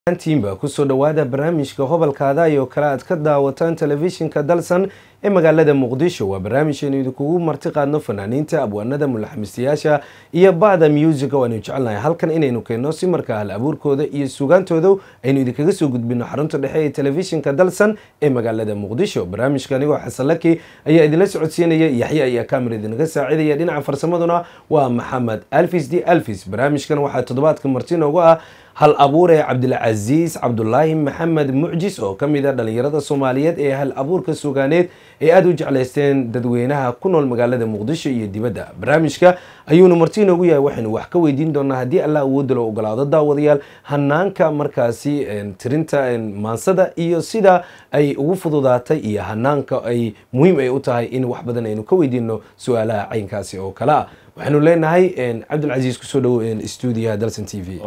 tiimba kusoo dhowaada barnaamijka hobalkaada iyo kale aad ka daawataan telefishinka dalsan ee magaalada muqdisho waa barnaamijaynu idinkugu marti qaadno fanaaniinta abwaanada mulaxamistayaasha iyo bacda musica oo aynu jecelnahay halkan inaynu keenno si markaa hal abuurkooda iyo sugaantooda aynu idinkaga soo gudbino xarunta dhexe ee telefishinka dalsan ee magaalada muqdisho barnaamijka anigoo xasan laki ayaa idinla socodsiinaya yaxya ayaa kamera idinaga saacidaya dhinaca farsamaduna waa maxamed alfis d alfis barnaamijkan waxaa toddobaadka marti noogu ah hal abuure cabdilcasiis cabdulaahi maxamed mucjis oo ka mid a dhalinyarada soomaaliyeed ee hal abuurka sugaaneed ee aada u jeclaysteen dadweynaha ku nool magaalada muqdisho iyo dibadda barnaamijka ayuuna marti inoogu yahay waxaynu wax ka weydiin doonaa haddii allah awoodda loo ogolaado daawadayaal hanaanka markaasi tirinta maansada iyo sida ay ugu fududaatay iyo hanaanka ay muhiim ay u tahay in wax badan aynu ka weydiino su-aalaha caynkaasi oo kale ah waxaanu leenahay cabdilcasiis kusoo dhowo stuudiyaha dalson t v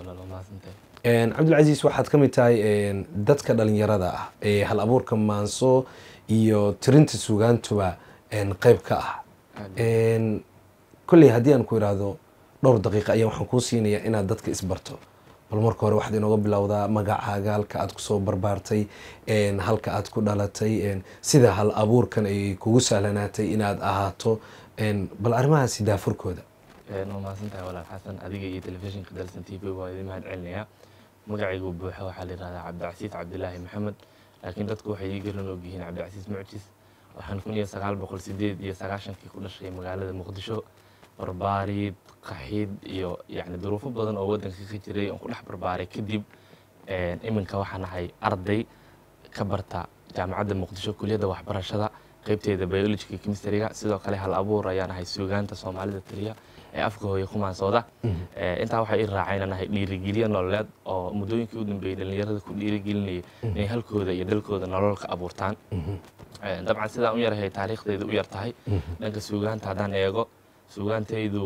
cabdilcasiis waxaad ka mid tahay dadka dhalinyarada ah ee hal abuurka maanso iyo tirinta sugaantuba qeyb ka ah kolley haddii aan ku idhaahdo dhowr daqiiqa ayaa waxaan kuu siinayaa inaad dadka isbarto bal marka hore waxaad inooga bilowdaa magacaaga halka aad kusoo barbaartay halka aad ku dhalatay sida hal abuurkan ay kugu sahlanaatay inaad ahaato bal arrimahaasi daafurkooda waa mahadsantahay walaal xasan adiga iyo telefishinka dalsan t v waa idin mahad celinayaa magacaygu buuxa waxaa la yihahdaa cabdicasiis cabdilaahi maxamed laakiin dadku waxay ii garan og yihiin cabdicasiis mucjis waxaan kun iyo sagaal boqol sideed iyo sagaashankii ku dhashay magaalada muqdisho barbaarid qaxid iyo yacni duruufo badan oo waddanka ka jiray oon ku dhex barbaaray kadib iminka waxaan ahay arday ka barta jaamacadda muqdisho kuliyadda waxbarashada qaybteeda biologiga chemistryga sidoo kale hal abuur ayaan ahay suugaanta soomaalida taliya ee afka hooye ku maansooda intaa waxay ii raaceen aan ahay dhiirigelyo nololeed oo muddooyinkii u dambeeyey dhallinyarada ku dhiirigelinayay inay halkooda iyo dalkooda nolol ka abuurtaan dabcan sidaan u yarahay taariikhdayda u yar tahay dhanka suugaanta haddaan eego suugaantaydu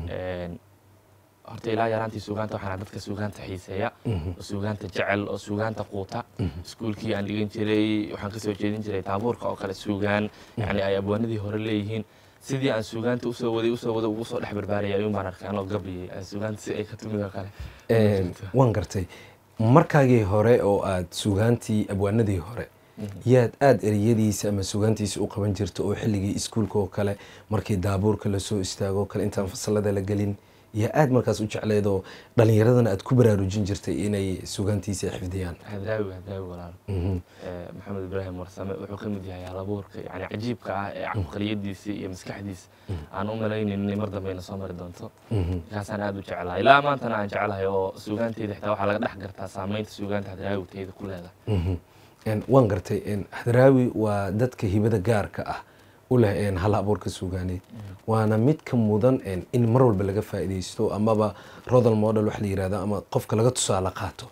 horta ilaa yaraantii suugaanta waxaan dadka suugaanta xiiseeya oo suugaanta jecel oo suugaanta quuta iskuulkii aan dhigan jiray waxaan kasoo jeedin jiray taabuurka oo kale suugaan yani ay abwaanadii hore leeyihiin sidii aan suugaanta usoo waday usoo waday ugu soo dhex barbaarayay ayuun baan arkay anoo gabayay suugaanta si ay ka timid oo kale waan gartay markaagii hore oo aad suugaantii abwaanadii hore yaad aada ereyadiisa ama sugaantiisa u qaban jirta oo xilligii iskuulka oo kale markii daabuurka lasoo istaago o kale intaan fasalada la gelin yaa aada markaas u jecleed oo dhalinyaradana aad ku baraarujin jirtay inay sugaantiisa xifdiyaan hadraawi hadraawi walaal maxamed ibraahim warsame wuxuu ka mid yahay halabuurka yani cajiibka ah ee caqliyadiisa iyo maskaxdiisa aan u malaynayn inay mar dambeyna soo mari doonto kaasaan aada u jeclahay ilaa maantana aan jeclahay oo suugaanteyda xitaa waxaa laga dhex gartaa saameynta suugaanta hadraawi teyda ku leedahay waan gartay hadraawi waa dadka hibada gaarka ah u leh hal abuurka suugaaneed waana mid ka mudan in mar walba laga faa'iidaysto amaba rodal model waxa la yirahda ama qofka laga tusaale qaato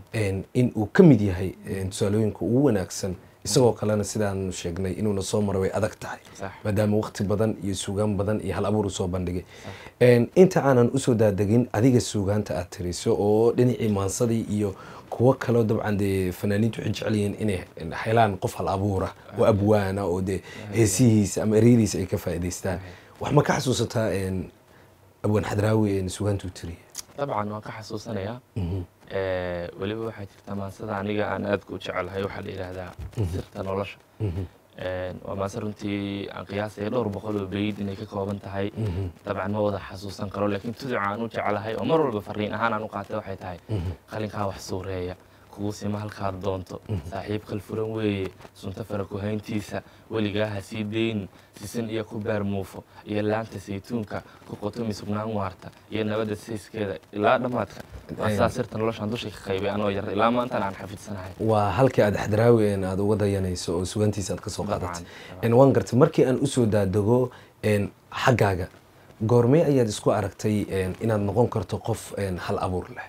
in uu ka mid yahay tusaalooyinka ugu wanaagsan isagoo kalena sidaan sheegnay inuuna soo mara way adag tahay maadaama waqti badan iyo suugaan badan iyo hal abuur usoo bandhigay inta aanan usoo daadegin adiga suugaanta aad tiriso oo dhinacii maansadii iyo kuwo kaleo dabcan dee fanaaniintu waxay jecel yihiin inay helaan qof hal abuura oo abwaana oo dee heesihiisa ama eryadiisa ay ka faa'idaystaan wax ma ka xasuusataa abwaan xadraawi suugaantuu tiriya dabcan waan ka xasuusanayaa weliba waxaa jirta maansada aniga aan aadka u jecelahay waxaa la yidhaahdaa sirta nolosha waa maase runtii aan qiyaasaya dhowr boqol oo beyd inay ka kooban tahay dabcan ma wada xasuusan karo laakiin tuduca aan u jecelahay oo mar walba fariin ahaan aan u qaatay waxay tahay qalinkaa wax suureeya kugu sima halkaad doonto saaxiib kalfuran weeye sunta fara kuhayntiisa weligaa ha sii deynin sisin iyo ku baar muufo iyo laanta saytuunka ku qotomi sugnaan waarta iyo nabadda sayskeeda ilaa dhammaadka waasaa sirta noloshaan dusha ka qaybay anoo yar ilaa maantan aan xafidsanahay waa halkii aad xadraawi aad uga dayanayso oo sugantiisa aad ka soo qaadatay waan gartay markii aan usoo daadego xaggaaga goormee ayaad isku aragtay inaad noqon karto qof hal abuur leh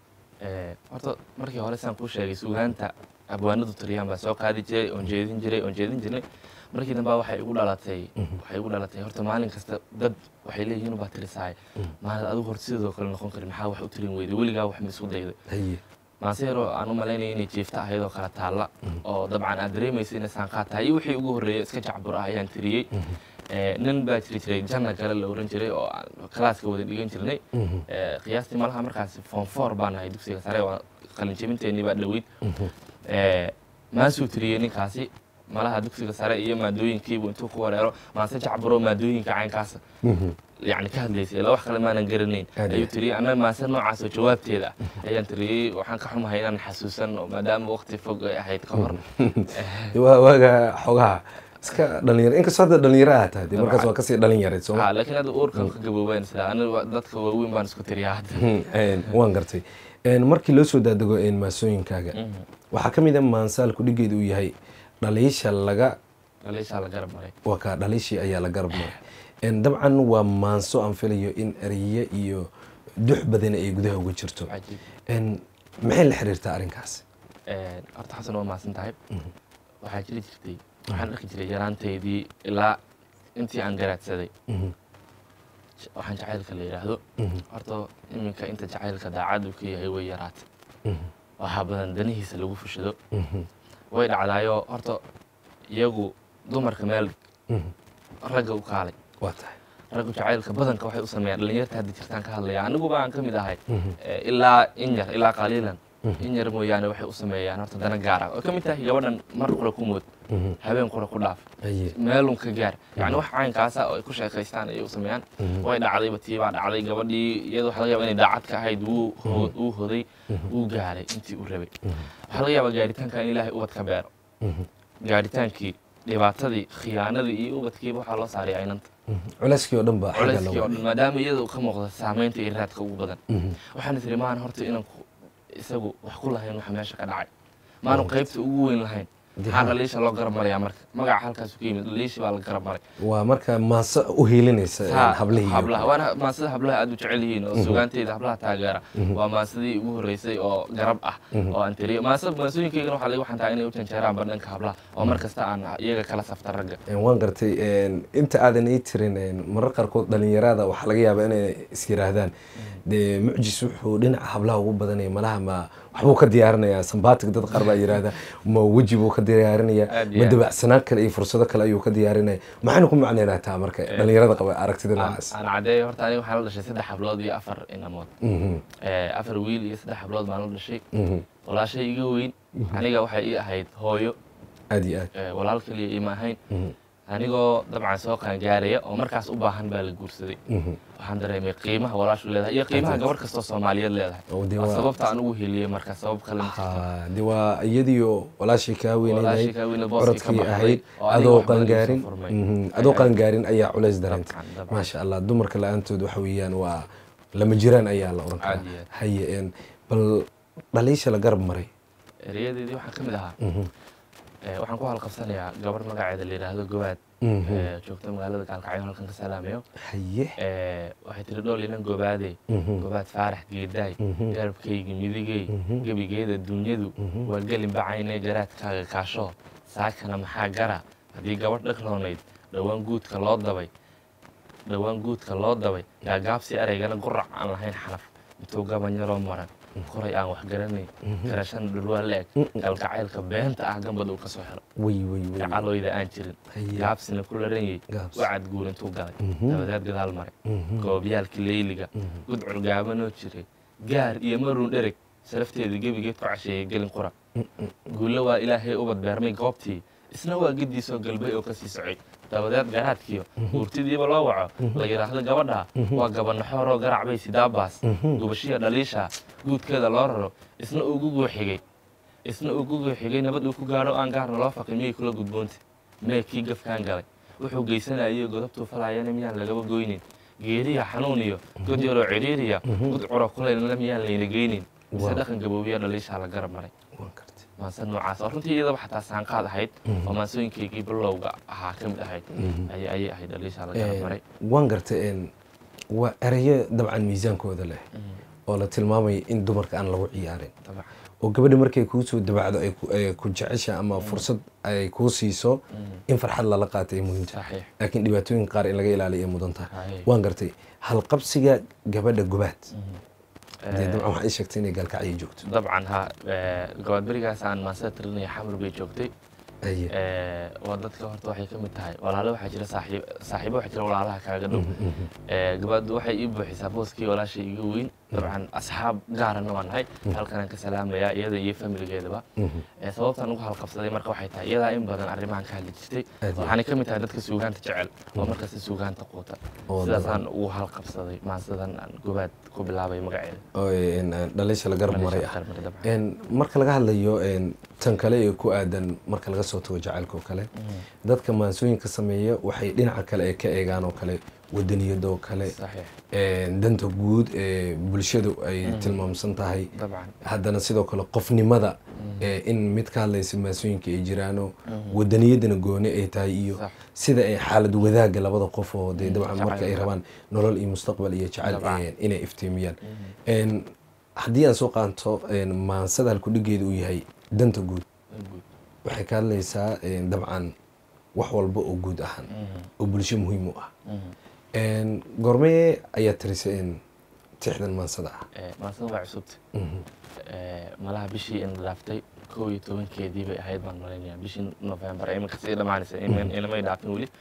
horta markii hore saan kuu sheegay suugaanta abwaanadu tiriyaan baa soo qaadi jiray oon jeedin jiray oon jeedin jiray markii dambe waxay igu dhalatay waxay igu dhalatay horta maalin kasta dad waxay leeyihiin baa tirisaay maalin adigu horta sidoo kale noqon karin maxaa wax u tirin weyday weligaa wax ma isku dayday maaseero aan u malaynaya inay jiifta ahayd oo kala taalla oo dabcan aad dareemaysa inay saanqaad tahay iyo wixii ugu horreeyay iska jacbur ah ayaan tiriyey nin baa jiri jiray janna kale la oran jiray oo aan kalaaska wada dhigan jirnay qiyaastii malaha markaas form four baan ahay dugsiga sare qalinjebinteenii baa dhoweyd Eh, maasuu tiriyey ninkaasi malaha dugsiga sare iyo maadooyinkiibu intuu ku wareero maase jacbaro maadooyinka caynkaasa yani ka hadlaysay ilaa wax kale maanan garanayn Aad ayuu iyo tiriyey anna maase noocaas oo jawaabteeda ah ayaan tiriyey waxaan ka xumahay inaan xasuusan oo maadaama waqti fog ay ahayd ka hor waa waaga xogaha iska dhalinyaro inkastoo hadda dhalinyaro aad tahay dee markaas waa kasii dhalinyareed sooma ha laakiin hadda uurkan ka gaboobayn sida aniga dadka waaweyn baan isku tiriyaa hadda Een, waan gartay Een, markii loo soo daadego een, maasooyinkaaga waxaa ka mid a maansaalku dhigeedu uu yahay dhaliisha laga dhaliishaa la garab maray waa kaa dhaliishii ayaa la garab maray Een, dabcan waa maanso aan filayo in ereye iyo dux badan ay gudaha uga jirto cajiib Een, maxay la xiriirtaa arrinkaas Eh, horta xasan waa mahadsan tahay waxaa jiri jirtay waxaan arki jiray yaraanteydii ilaa intii aan garaadsaday Mhm, waxaan jacaylka la yidhaahdo mhm, horta iminka inta jacaylka daacad uu ka yahay way yaraatay mhm, waxaa badan danihiisa lagu fushado mhm, way dhacdaayoo horta iyagu dumarka meel mhm. ragga u kaalay waa tahay raggu jacaylka badanka waxay u sameeyaan dhalinyarta hadda jirtaan ka hadlaya aniguba aan ka mid ahay Mhm, Eh, ilaa in yar ilaa qaliilan Mhm. in yar mooyaane waxay u sameeyaan horta dana gaar ah oo ka mid tahay gabadhan mar qura ku mood mhm. habeen qura ku dhaaf Aye. meelun ka gaar yani wax caynkaasa oo ay ku sheekaystaan ayay u sameeyaan Mhm. way dhacdayba tii baa dhacday gabadhii iyada waxaa laga yaaba inay daacad ka ahayd wuu ho- wuu hoday wuu gaaray intii uu rabay waxaa laga yaabaa gaaritaanka in ilaahay ubad ka beero Mhm, gaaritaankii dhibaatadii khiyaanadii iyo ubadkiiba waxaa loo saaray aynanta mhm. culayskii oo dhan baa xagga culayskii oo looga dhan maadaama iyada uu ka muuqda saamaynta iyo raadka ugu badan Mhm, waxaan tiri maan horta inaan ku- isagu wax ku lahayn waxa meesha ka dhacay maanu qaybta ugu weyn lahayn maxaa dhaliisha loo garab marayaa marka magaca halkaasu ka yimid dhaliishi baa la garab maray waa marka maanso u hiilinaysa een, Ha, hablihii iyo- hablaha waana maansida hablaha aad u jecel yihiin oo sugaanteeda hablaha taageera waa maansidii ugu horeysay oo garab ah oo aan tiriyo maansa maansooyinkaygana waxaa laga waxantaa inay u janjeeraan bandhanka hablaha oo mar kasta aan iyaga kala safta ragga Een, waan gartay een, inta aadan ii tirin een, marar qaarkood dhalinyarada waxaa laga yaabaa inay is yiraahdaan dee mucjis wuxuu dhinaca hablaha ugu badanaya malaha ma waxbuu ka diyaarinayaa sambaatig dad qaar baa yiraahda ma weji buu ka diyaarinayaa Aad iyo ma aad. dabacsanaan kale iyo fursado kale ayuu ka diyaarinaya maxayna ku macneynaa taa marka dhalinyarada qaba aragtida aan noocaas aan caddeeyo horta aniga waxaan la dhashay saddex hablood iyo afar inamood Mhm, Eh, afar wiil iyo saddex hablood baan la dhashay mhm. walaashay iga weyn aniga waxay ii ahayd hooyo aad iyo aad eh, walaal kaliya iima ahayn Mhm, anigoo dabcan soo qaangaaraya oo markaas u baahan baa la guursaday mhm. waxaan dareemay qiimaha walaashu leedahay iyo qiimaha gabar kastoo soomaaliyeed leedahay Oo dee waa waa- sababta aan ugu heliyey marka sabab kale ma jirto Ha, dee waa iyadiio walaashii kaa Walaashii weyneynayay kaa weyneyd, booskii ka orodkii baxday, ahayd oo aniga adoo wax badan igu soo qangaarin furmay. Mhm, Ay- adoo ay- qangaarin ayaa culays dareentay Dabcan, dabcan. maasha allah dumarka la-aantood waxa weeyaan waa lama jiraan ayaa la oran karaa Caadi ah. haye een, bal dhaliisha la garab maray erayadeedii waxaa ka mid ahaa Mhm, eh, waxaan ku halqabsanayaa gabar magaceeda la yidhaahdo gobaad mhm. eh, joogta magaalada gaalkacyo halkan ka salaamayo haye Eh, waxay tiri dhool inan gobaade Mhm, gobaad faarax geedaay Mhm. garabkaygi midigey Mhm. gebigeeda dunyadu Mhm. waa gelin bacaynee garaadkaaga kaasho saakana maxaa gara haddii gabadh dhagroonayd dhowaan guudka loo dabay dhowaan guudka loo dabay gaagaabsi eraygana gurac aan lahayn xanaf intuu gabanyaroo maran koray aan wax garanayn garashana dhulwaa la eg galgacaylka beenta ah gambad uu ka soo helo way way way gacalooyda aan jirin Haye. gaabsina ku laranyey Gaabsi. wacad guur intuu galay Mhm. dabadeed gadaal maray Mhm, goobyaalkii leyliga mhm. gudcur gaabanoo jiray gaar iyo maruun dhereg salafteeda gebigeed ku casheeyey gelin qura guulle waa ilaahay ubad beermay goobtii isna waa giddiisoo galbay oo kasii socay dabadeed garaadkiyo guurtidiiba loo waco la yidhaahdo gabadha waa gabanaxooroo garacbay sidaabaas gubashiya dhaliisha guudkeeda loo raro isna uu guguu xigay isna uu guguu xigay nabad uu ku gaadho aan gaarna loo faqay miyay kula gudboonta mee kii gafkaan galay wuxuu geysanayay godobtuu falayana miyaan lagaba goynin geeriya xanuun iyo god yaroo ciriiriya gudcuro kulaylna miyaan layna geynin mise Wow. dhaqan gaboobiya dhaliishaa la garab maray waan gartay maanse noocaas oo runtii iyadaba xataa saanqaad ahayd oo maansooyinkaygii bilowga ahaa ka mid ahayd ayay ayay ahayd dhaliishaa la garab maray waan gartay een, waa erayo dabcan miisaankooda leh oo la tilmaamaya in dumarka aan lagu ciyaarin dabcan oo gabadha markay kuu soo dabacdo ay ku- ay ku jecesha ama fursad ay kuu siiso in farxad lala qaata ay muhiim tahay saxiix laakiin dhibaatooyinka qaar in laga ilaaliyo ay mudan tahay Haye. waan gartay halqabsiga gabadha gobaad dee Eh, dabcan waxaa ii sheegtay inay gaalkacyo joogto dabcan ha eh, gabaad berigaas aan maansada tirinaya xamar bay joogtay Haye. Eh, waa dadka horta waxay ka mid tahay walaalo waxaa jira saaxiib saaxiibo waxaa jira walaalaha kaaga dhow Eh, gabadhu waxay ii buuxisaa booskii walaashay iga weyn dabcan asxaab gaarana waan nahay halkanaan ka salaamayaa iyada iyo familigeedaba Eh, sababtaan ugu halqabsaday marka waxay tahay iyadaa in badan arrimahan ka hadli jirtay Aad iyo waxaanay ka mid tahay dadka suugaanta jecel oo markasta suugaanta quuta Oo sidaasaan ugu halqabsaday maansadan aan gobaad ku bilaabay magaceeda oo een, een, dhalisha la garab maray ah Qarmar dabcan. Een, marka laga hadlayo een, tan kale ee ku aadan marka laga soo tago jacaylka oo kale dadka maansooyinka sameeya waxay dhinaca kale ee ka eegaan oo kale wadaniyada oo kale saxiix een, danta guud ee bulshadu ay tilmaamsan tahay dabcan haddana sidoo kale qofnimada ee in mid ka hadlaysa maasooyinka ay jiraano wadaniyadana gooni ay tahay iyo Sax. sida ay xaalad wadaaga labada qof oo dee dabcan jacayl marka ay wadaag. rabaan nolol iyo mustaqbal iyo jacayl Dabcan. een, inay iftiimiyaan Een, haddii aan soo qaanto een, maansada halkudhigeeda uu yahay danta guud guud waxay ka hadlaysaa een, dabcan wax walba oo guud ahaan oo bulsho muhiim u ah Een, goormee ayaa tirisay een, tixdan maansada ah Eh, maansada waa cusubta Mhm. Eh, malaha bishii in dhaaftay kow iyo tobankeedii bay ahayd baan malaynayaa bishii november iminka sii dhammaanaysa imin- inamay dhaafin weli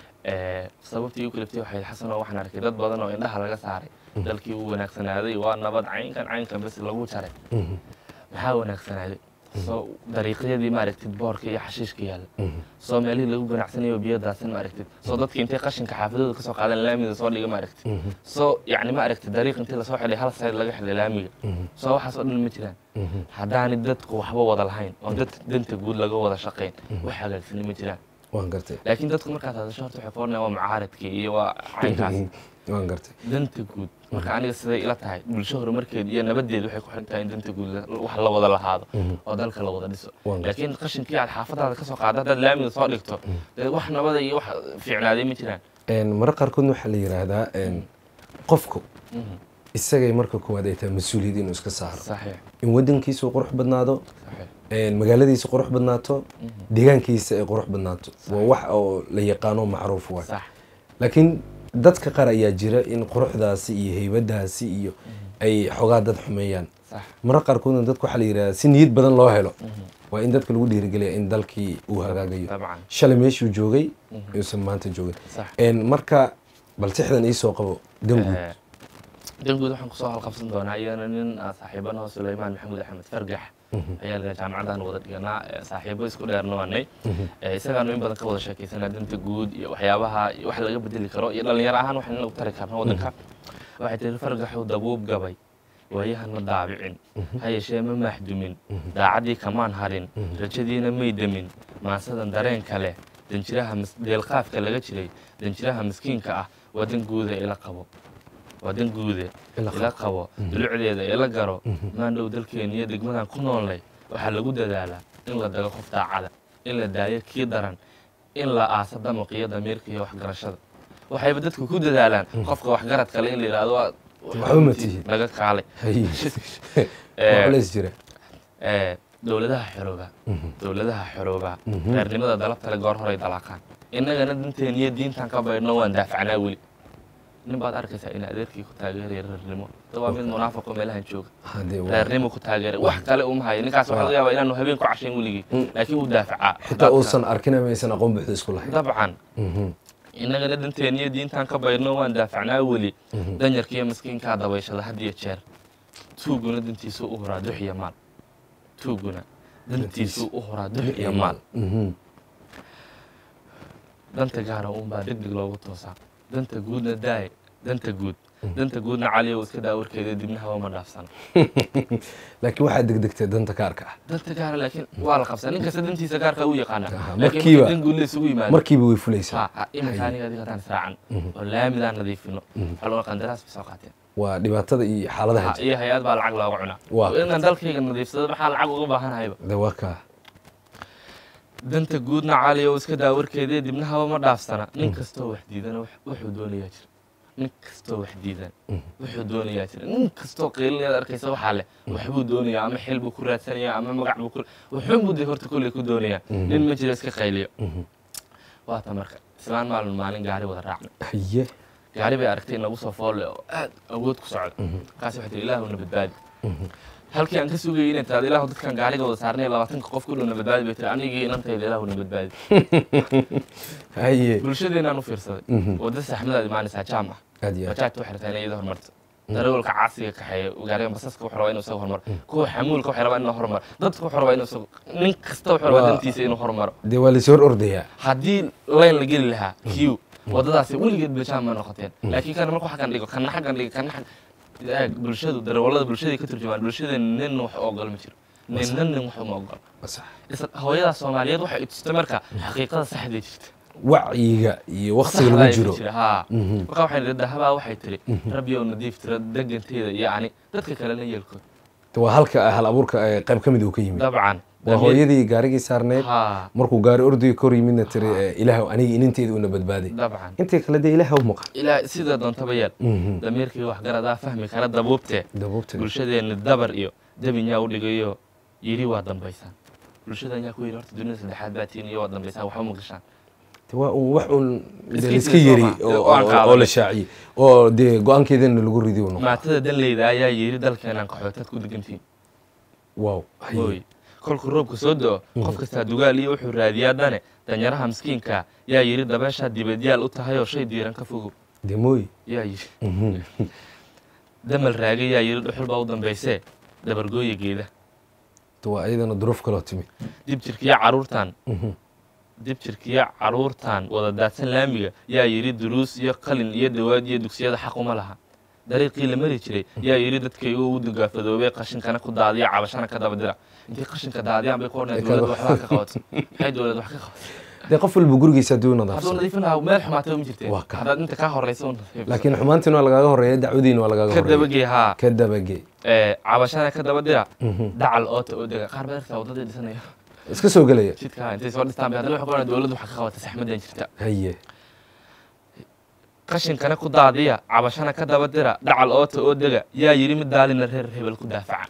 Eh, sababtii u kaliftay waxay xasan oo waxaan arkay dad badan oo indhaha laga saaray dalkii uu wanaagsanaaday waa nabad caynkan caynkan bas lagu jaray Mhm. maxaa wanaagsanaaday soo dariiqyadii ma aragtid boorka iyo xashiishka yaalla soo meelihii lagu ganacsanayo biyo daadsan ma aragtid soo dadkii intay qashinka xaafadooda kasoo qaadan laamida soo dhiga ma aragtid soo yacni ma aragtid dariiq intii lasoo xidhay hal sayd laga xidhay laamiga soo waxaas oo dhan ma jiraan haddaanay dadku waxba wada lahayn oo dad danta guud laga wada shaqayn wax hagaagsani ma jiraan waan gartay laakiin dadku markaad hadasho horta waxay koornayaan waa mucaaradkii iyo waa caynkaas waan gartay danta guud marka aniga siday ila tahay bulsho horumarkeed iyo nabadeed waxay ku xiran tahay in danta guud la- wax la wada lahaado oo dalka la wada dhiso Waan gartay. laakiin qashinkii aad xaafadaada kasoo qaado haddaad laamiga soo dhigto dee wax nabada iyo wax fiicnaaday ma jiraan Een, mararka qaarkood waxaa la yiraahdaa een, qofku isagay marka koowaad ay tahay mas-uuliyad inuu iska saaro saxiix in wadankiisu qurux badnaado saxiix een, magaaladiisa qurux badnaato deegaankiisa ay qurux badnaato waa wax oo la yaqaano macruuf waay sax laakiin dadka qaar ayaa jira in quruxdaasi iyo heybadaasi iyo ay xogaa dad xumeeyaan sax mararka qaarkoodna dadka waxaa la yidhahdaa si niyad badan loo helo waa in dadka lagu dhiirigeliya in dalkii uu hagaagayo dabcan shalay meeshuu joogay uusan maanta joogin sax Een, marka bal tixdan iisoo qabo danguud Eh, danguud waxaan kusoo halqabsan doonaa iyana nin ah saaxiibanaho suleymaan maxamuud axmed fargax ayaa la jaamacadan wada dhiganaa eh, saaxiibo isku dheerna waanay Eh, isagaanu in badan ka wada sheekaysanaa danta guud iyo waxyaabaha iyo wax laga bedeli karo iyo dhalinyaro ahaan wax in lagu tari karno wadanka waxay tiri fargaxu dabuub gabay waayahana daabicin ha yeeshee ma maaxdumin daacaddii kamaan harin rajadiina may demin maansadan dareenka leh danjiraha mis- deelqaafka laga jiray danjiraha miskiinka ah waa dan guuda ila qabo waa dan guude Ila ila qabo dulucdeeda ila garo maandhow dalkeena iyo degmadan ku noolnay waxaa lagu dadaalaa in la dago qof daacada in la daayo kii daran in la aaso damaqiyo damiirka iyo waxgarashada waxayba dadku ku dadaalaan qofka waxgarad kale in la yidhahdo waa Waxba ma tihid. naga kaalay Hay. Eh, waa culays jira Eh, dowladaha xorooba dowladaha xorooba reernimada dalabtale goor horay dalaaqaan innagana danteen iyo diintan ka baydhno waan daafacnaa weli nin baad arkaysaa in adeerkii ku taageeraya reernimo da waa mid munaafiqo meelahan jooga Hadee waa- reernimo ku taageeray wax kale uma hayo ninkaas waxaa laga yaabaa inaanu habeen ku cashayn weligii laakiin wuu daafacaa xitaa uusan arkin ama aysan aqoon buuxda isku lahayn dabcan Mhm. innagana danteen iyo diintan ka baydhno waan daafacnaa weli danyarka iyo miskiinkaa dabayshada had iyo jeer tuuguna dantiisuu u horaa dux iyo maal tuuguna dantiisuu u horaa dux iyo maal Mhm. danta gaara uunbaa deg deg loogu toosaa danta guudna daaye danta guud danta guudna caliyow iska daa warkeeda dibna hawa ma dhaafsana laakiin waxaa degdegtay danta gaarka ah danta gaara laakiin waa la qabsaa nin kasta dantiisa gaarka u yaqaana Aha, laakiin markiiba- markii dan guud la isugu yimaado markiiba way fulaysaa ha ha iminka aniga adiga haddaan israacan oo laamidaan nadiifino waxaa loo qandaraas bay soo qaateen waa dhibaatada iyo xaaladaha Ha, jira iyo hay-ad baa lacag looga cunaa Waa. oo inaan dalkayga nadiifsado maxaa lacag uga baahanahayba de waa kaa danta guudna caliyow iska daa warkeedee dibna haba ma dhaafsana nin kastoo wax diidana wax- wuxuu doonayaa jira nin kastoo wax diidan wuxuu doonayaa jira nin kastoo qiilinaad arkaysa waxaa leh waxbuu doonayaa ama xil buu ku raadsanayaa ama magac buu ku wuxuun buu dee horta kolley ku doonayaa nin ma jiro iska qayliyo waata marka islaan maalin maalin gaari wada raacna haye gaari bay aragtay inagu soo foolle oo aad awood ku socda markaas waxay tihi ilaahuna badbaadi halkii aan ka sugayay inay tiraado ilaahu dadkan gaariga wada saarnay labaatanka qof ku dhowna badbaadi bay tiri anigii inantayda ilaahu na badbaadi haye bulshadeenaan u fiirsaday Mhm. wadda saxmadaad imaanaysaa jaam ah aad iyo aad bajaajta waxay rabtaa inay iyada horumarto darawalka caasiga kaxeeya gaariga basaska wuxuu rabaa inuu isaga horumaro kuwa xamuulka waxay rabaa inuu horumaro dadka wuxuu rabaa inuu isaga nin kasta wuxuu rabaa Waa- dantiisa inuu horumaro dee waa lasoo hor ordayaa haddii layn la geli lahaa q wadadaasi weligeed bajaam ma noqoteen laakiin kana markuu xaggan dhigo kana xaggan dhigo kana xag eeg bulshadu darawallada bulshaday ka turjumaan bulshada nin wax u ogol ma jiro ninna nin wax uma ogol Waa sax. isla hooyada soomaaliyeed waxay i tustay marka xaqiiqada saxday jirta wacyiga iyo waktiga saxda lagu ay jiro jira haa Mhm. marka waxay nidhi dahabaa waxay tiri rabbi oo nadiif tira deganteeda iyo ani dadka kalena yeelkood Dee waa halka hal abuurka ee qayb ka mid uu ka yimid dabcan waa hooyadii gaarigii saarneyd haa markuu gaari ordiga kor yimidna tiri eh, ilaahu aniga ininteeda una badbaaday dabcan intii kale dee ilaaha u maqan ilaa sida doontaba yeel Mhm. damiirkii waxgaradaa fahmi kara dabuubtee dabuubta bulshadeenna dabar iyo dabinyaa u dhigayo yidhi waa dambaysaan bulshadan yaa ku yidhi horta dunida saddexaad baa tihin iyo waa dambaysaan waxba ma gashaan Dee waa un wax un dee Iska laiska jira yeri soo ma? oo- Waan oo qaadanay. oo la shaaciyey oo dee go-aankeedana lagu ridi u noqon maatada danleyda ayaa yidhi dalkeenaan qaxootaad ku degantihin wow haye. mooy kolkuu roobka soo do-o qof kastaa dugaal iyo wuxuu raadiyaa dane danyaraha miskiinka yaa yidhi dabeeshaa dibadyaal u tahay oo shay diiran ka fogow dee mooy yaa yidhi Mhm. damal raagay yaa yidhi dhuxul baa u dambaysee dabargooya geeda Dee waa iyadana duruuf kaloo timid dib jirkiya caruurtan Mhm. dib jirkiya caruurtan wada daadsan laamiga yaa yidhi duruus iyo qalin iyo dawaad iyo dugsiyada xaq uma laha dariiqii la mari jiray yaa yidhi dadkaygu u dugaafadoobay qashinkana ku daadiya cabashana ka daba dira intay qashinka daadiyaan bay ku odhanaya dowladda waxbaa ka qabato maxay dowladda wax ka qabato dee qof walba gurigiisa haddii u hadduu nadaafsado nadiifin lahaa meel xumaatay ma jirteen Waa ka. haddaad inta kaa horeysa u nadiif laakiin xumaantiin waa lagaaga horeeya dacwadiina waa lagaaga ka horeeya dabagey haa ka dabagey ee, cabashana ka daba dira Mhm. dacal oota oo dega qaar baad arktaa waddadii dhisanaya iska soo gelaya jidka intay soo dhistaan bay haddana waxay ku odhanaya dowladdu wax ka qabata saxmadan jirta haye qashinkana ku daadiya cabashana ka daba dira dhacal oota oo dega yaa yidhi mid daalina reer hebel ku daafaca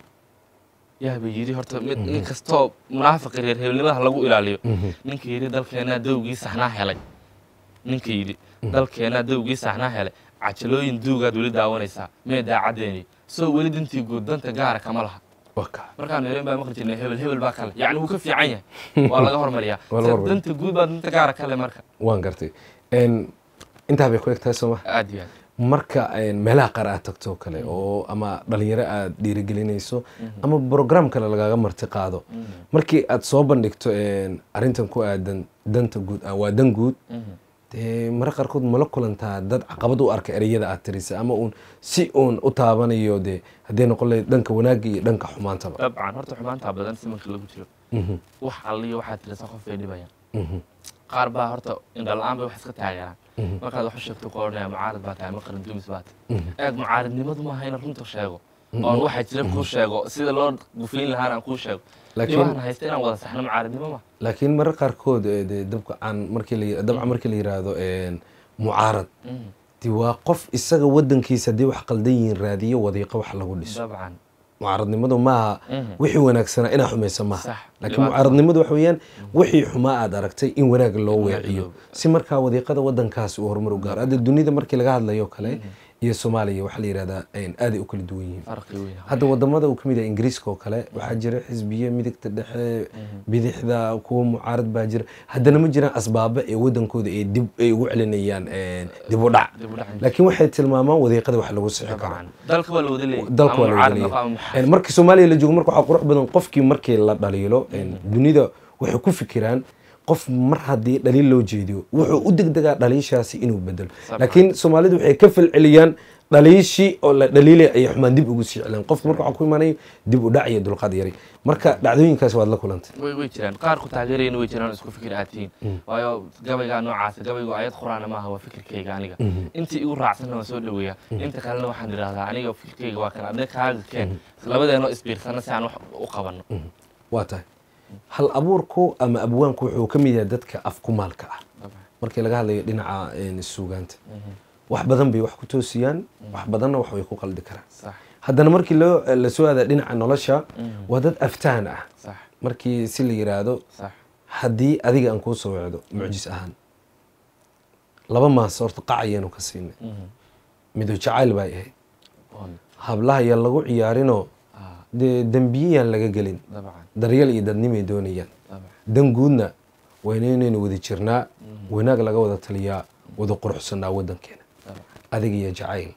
yaaba yidhi horta mid nin kastoo munaafiqi reer hebelnimada lagu ilaaliyo Mhm. ninka yidhi dalkeenaa dowgii saxnaa helay ninka yidhi dalkeenaa dowgii saxnaa helay cajalooyin duugaad weli daawanaysaa mee daacadeeni soo weli dintii guud danta gaara kama laha waa ka markaan yareen baa maqli jirnay hebel hebel baa kale yacni wuu ka fiican yahay waa laga hormariyaa Waa laga Se hormariyaa. danta guud baa danta gaara kale marka waan gartay En, intaa bay ku eg tahay sooma aad iyo aad marka en, meelaha qaar aad tagto oo kale oo ama dhalinyaro aad dhiirigelinayso ama program kale lagaaga marti qaado markii aad soo bandhigto en, arrintan ku aadan danta guud ah, waa dan guud Mhm. dee mara qaarkood mala kulantaa dad caqabad u arka ereyada aad tirisa ama uun si uun u taabanayo dee haddii noqon lahayd dhanka wanaagga iyo dhanka xumaantaba dabcan horta xumaantaa badan simanka lagu jiro Mhm, wax alliyo waxaad tirisa qof bay dhibayaan mhm, qaar baa horta indhala-aan bay wax iska taageeraan mhm, markaad wax u sheegto ku odhanaya mucaarad baa tahay ma qaran dumis baa tahay mhm. eeg mucaaradnimadu maaha inaan runta sheego oon waxaa jira kuu sheego sida loo gufayn lahaan aan kuu sheego Laakiin- dhibahan haysta inaan wada saxno mucaaradnimo ma laakiin marar qaarkood eh, dee dabcan markii la dabcan markii la yiraahdo en, mucaarad Mhm. dee waa qof isaga wadankiisa haddii wax qaldan yihiin raadiyo wadiiqo wax lagu dhiso dabcan mucaaradnimadu maaha Mhm. wixii wanaagsanaa inaa xumaysa maaha Sax. laakiin Dhibaato. mucaaradnimadu waxa weeyaan wixii xumaa aad aragtay in wanaag loo wanaag weeciyo loo- si markaa wadiiqada wadankaasi uu horumar u gaaro hadda dunida markii laga hadlayo kale iyo soomaaliya waxaa la yidhahdaa en, aaday u kala duwan yihiin farqi weyn hadda wadamada uu kamid yahay ingiriiska oo kale waxaa jira xisbiye midigta dhexe bidixda kuwa mucaarad baa jira haddana ma jiraan asbaabo ee wadankooda ay dib ay ugu celinayaan en, dib u dhac dib u dhac laakiin waxay tilmaamaan wadiiqada wax lagu sixi karo dabcan dalka waa la wada leeyahay dalka ama waa la mucaarad wada noqo ama leeyahay muxaafid. markii soomaaliya la joogo marka waxaa qurux badan qofkii markii la dhaliilo dunida waxay ku fikiraan qof mar haddii dhaliil loo jeediyo wuxuu u degdegaa dhaliishaasi inuu bedelo Sabcan. laakiin soomaalidu waxay ka falceliyaan dhaliishii oo la dhaliilay ayay xumaan dib ugu sii celeen qofka marka waxaa ku imaanaya dib u dhac iyo dulqaad yari marka dhacdooyinkaas waad la kulantay way way jiraan qaar ku taageerayana way jiraan oo isku fikir aad tihiin waayo gabaygaa noocaasa gabaygu ayad quraana maaha waa fikirkayga aniga intii igu raacsanna waan soo dhaweeyaa inta kalena waxaan idhaahdaa aniga fikirkayga waa kan adee kaaga keen labadeenoo isbiirsana si aan wax u qabanno waa tahay hal abuurku ama abwaanku wuxuu ka mid yahay dadka afkumaalka ah Dabcan. markii laga hadlayo dhinaca en, suugaanta wax badan bay wax ku toosiyaan wax badanna wax way ku qaldi karaan sax haddana markii loo la soo aada dhinaca nolosha waa dad aftaan ah sax markii si la yiraahdo sax haddii adiga aan kuu soo wecdo mucjis ahaan laba maas horta qac ayaanu ka siinay mido jacayl bay ahayd Oon. hablaha yaa lagu ciyaarinoo Ah, dee dembiyayaan laga gelin dabcan daryeel iyo dadnimay doonayaan dabcan dan guudna wayna inaynu wada jirnaa wanaag laga wada taliyaa wada quruxsanaa wadankeena dabcan adiga iyo jacayl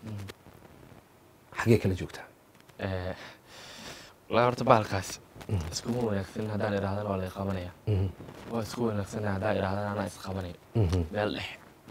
xaggee kala joogtaa Eh, walaa horta bahalkaas iskuma wanaagsan haddaan idhahdana waa laga qabanaya Mhm, waa isku wanaagsan haddaan idhahdana anaa isqabanaya mhm. meel dhex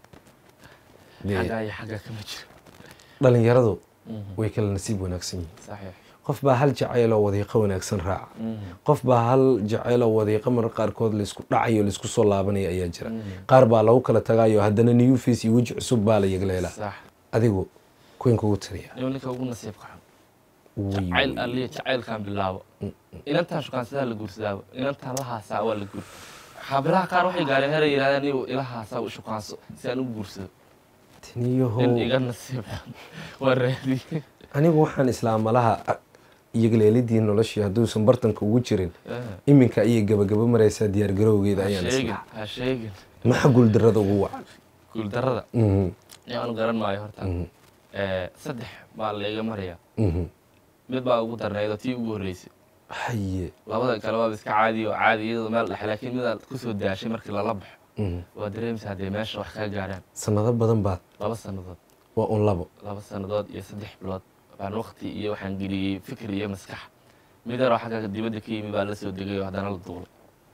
Dee, xaggaa iyo xaggaa kama jiro dhalinyaradu Mhm. way kala nasiib wanaagsan yihiin saxiix qof baa hal jacayloo wadiiqo wanaagsan raaca Mhm. qof baa hal jacayloo wadiiqo mar qaarkood laysku dhacayo laysku soo laabanaya ayaa jira Mhm. qaar baa lagu kala tagayo haddana new face iyo weji cusub baa la yegleelaa sax adigu kuwin kugu tiriya inuu ninka ugu nasiibka xun Way, jacayl way. alliya jacaylkaan bilaabo inantaan shukaansadaa la guursadaaba inantaan la haasaa waa la guur xaabilaha qaar waxay gaareen heray yidhahdeen iyu ila haasaa u shukaanso si aan u guursado tiniyahow nin iga nasiib xun waa raadiyey anigu waxaan islaamalaha iyagleelidii noloshii hadduusan bartanka ugu jirin Eh, iminka ayay gabagaba maraysaa diyaargarowgeeda ha ayaan sheegin islaa ha sheegin maxa guuldarada ugu wacan guuldarada Mhm, nin aanu garan maayo horta mhm, Eh, saddex baa layga maraya mhm. mid baa ugu darnaydoo tii ugu horreysay haye labada kale waaba iska caadi oo caadi iyadoo meel dhexe laakiin midaad kusoo daashay markii lala baxo mhm. waa dareemaysa haddee meesha wax kaa gaaraan sanado badan baad laba sannadood waa un labo laba sannadood iyo saddex bilood baan waqti iyo waxaan geliyey fikir iyo maskax mid yaroo xagga dibadda ka yimi baa la soo degay oo haddana la duulay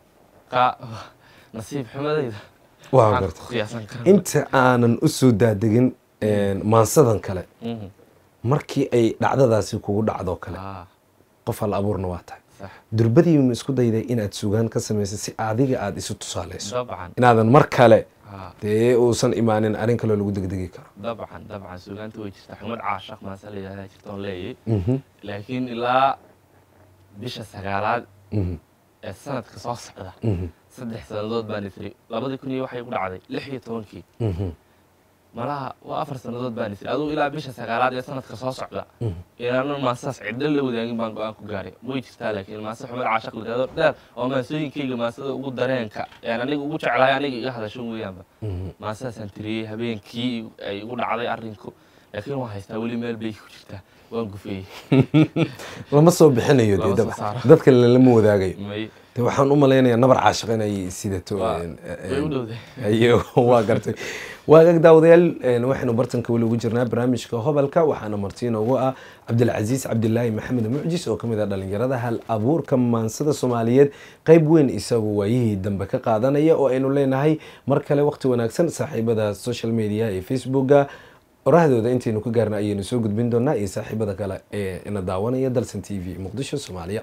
qa nasiib xumadayda waa maxaan garta ku qiyaasan karaa inta aanan u soo daadegin maansadan kale Mhm. markii ay dhacdadaasi kugu dhacdo kale Ah, qof hal abuurna waa tahay sax durbadiima isku dayday inaad sugaan ka samaysay si adiga aada isu tusaalayso dabcan inaadan mar kale Ah, dee uusan imaanin arrin kaloo lagu degdegi karo dabcan dabcan suugaanta way jirtaa xumad caashaq maase la yidhahdaa jirta oon leeyay Mhm, laakiin ilaa bisha sagaalaad mhm, ee sanadka soo socda mhm, saddex sannadood baan isri labadii kun iyo waxay ku dhacday lix iyo tobankii mhm, malaha waa afar sannadood baan isri aduu ilaa bisha sagaalaad ee sanadka soo socda mhm. inaanan maasaas cidlo la wadaagin baan go-aan ku gaaray way jirtaa laakiin maase xumad caashaq la yidhahdo dheer oo maasooyinkayga maasada ugu dareenka een aniga ugu jeclahay aniga iga hadasho weeyaanba Mhm. maasaasaan tiriyey habeenkii ay igu dhacday arrinku laakiin waan haystaa weli meel bay ku jirtaa waan gufeeyey lama soo bixinayo dee Lama soo daba saaro. dadka lama wadaagayo may de waxaan u malaynayaa nabar caashiq inay sidato Waa- een, way u een, dhowday ayo waa gartay waagaag daawadayaal een, waxaynu bartanka weli ugu jirnaa barnaamijka hobalka waxaana marti inoogu ah cabdilcasiis cabdilaahi maxamed mucjis oo kamid ah dhalinyarada hal abuurka maansada soomaaliyeed qeyb weyn isagu waayihii dambe ka qaadanaya oo aynu leenahay mar kale waqti wanaagsan saaxiibada social media ee facebooka orahdooda intaynu ka gaarna ayaynu soo gudbin doonaa iyo saaxiibada kale ee ina daawanaya dalsan t v muqdisho soomaaliya